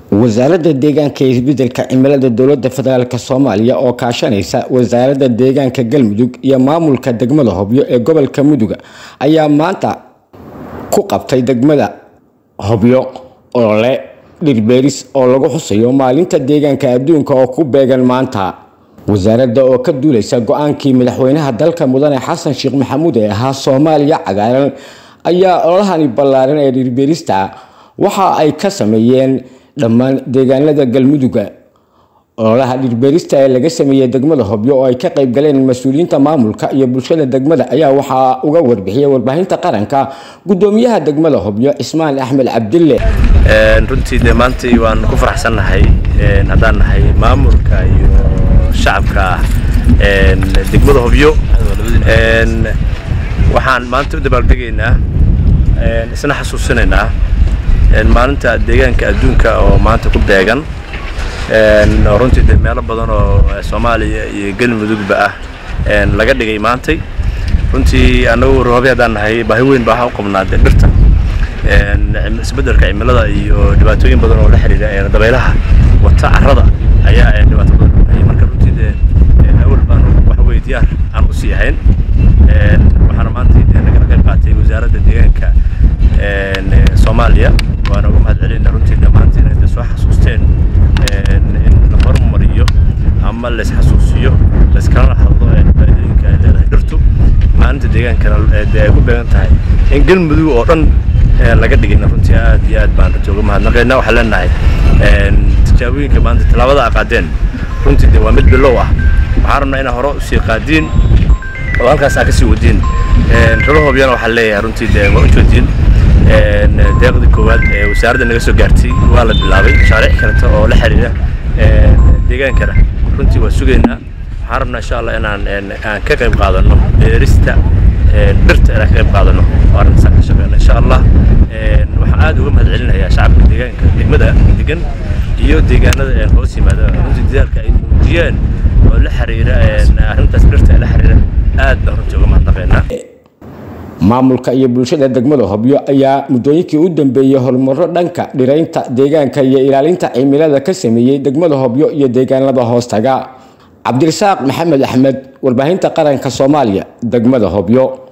wasaaradda deegaanka ee isbedelka cimilada dowlada federaalk soomaaliya oo kaashanaysa wasaaradda deegaanka galmudug iyo maamulka degmada hobyo ee gobolka muduga ayaa maanta ku qabtay degmada hobyo olole dhirbeeris oo lagu xusayo maalinta deegaanka adduunka oo ku beegan maanta wasaaradda oo ka duuleysa go-aankii madaxweynaha dalka mudane xasan sheekh maxamuud ee ahaa soomaaliya cagaaran ayaa ololahani ballaaran ee dhirbeerista waxa ay ka sameeyeen dhammaan deegaanada galmuduga ololaha dhirbeerista ee laga sameeyey degmada hobyo oo ay ka qayb galeen mas-uuliyiinta maamulka iyo bulshada degmada ayaa waxaa uga warbixiyay warbaahinta qaranka gudoomiyaha degmada hobyo cismaan axmed cabdille runtii dee maantii waan ku faraxsannahay haddaan nahay maamulka iyo shacabka degmada hobyo waxaan maanta u dabaaldegaynaa isna xasuusinaynaa maalinta deegaanka adduunka oo maanta ku beegan oo runtii dee meelo badan oo soomaaliya iyo galmudugba ah laga dhigay maantay runtii annagu roobi haddaan nahay baahi weyn baa waxaa u qabnaa dee dhirta isbeddelka cimilada iyo dhibaatooyin badan oo la xiriira dabaylaha wata carrada ayaa dhibaato badan hayay marka runtii dee awal baan wax wey diyaar aan u sii ahayn waxaana maanta dee nagala qayb qaatay wasaaradda deegaanka soomaaliya waana uga mahad celinaa runtii dhammaantiin inay soo xasuusteen in la horumariyo ama la isxasuusiyo la iskalana hadlo faa'iidooyinka ay leedahay dhirtu maalinta deegaankana dee ay ku beegan tahay in galmudug oo dhan laga dhigayna runtii aad iyo aad baan runtii uga mahadnaqaynaa waxaan leenahay tijaabooyinka maanta tallaabada a qaadeen runtii dee waa mid bilow ah waxaan rabnaa inaa hore usii qaadiin oo halkaas aa ka sii wadiin ralahobyana waxaan leeyahay runtii dee waa u joodiin deeqdii koowaad ee wasaaradda naga soo gaartay waa la bilaabay mashaariic kaleta oo la xiriira deegaankana runtii waa sugaynaa waxaan rabnaa insha allah inaan aan ka qayb qaadano beerista dhirta inaan ka qayb qaadano oo arrintaas ka shaqeyno insha allah waxaan aad uga mahad celinayaa shacabka deegaanka degmada degan iyo deegaanada hoos yimaada runtii dadaalka ay muujiyeen oo la xiriira arrintaas dhirta ee la xiriira aad baan runtii uga mahadnaqaynaa maamulka iyo bulshada degmada hobyo ayaa muddooyinkii u dambeeyey horumaro dhanka dhiraynta deegaanka iyo ilaalinta cimilada ka sameeyey degmada hobyo iyo deegaanada hoostaga cabdirasaaq maxamed axmed warbaahinta qaranka soomaaliya degmada hobyo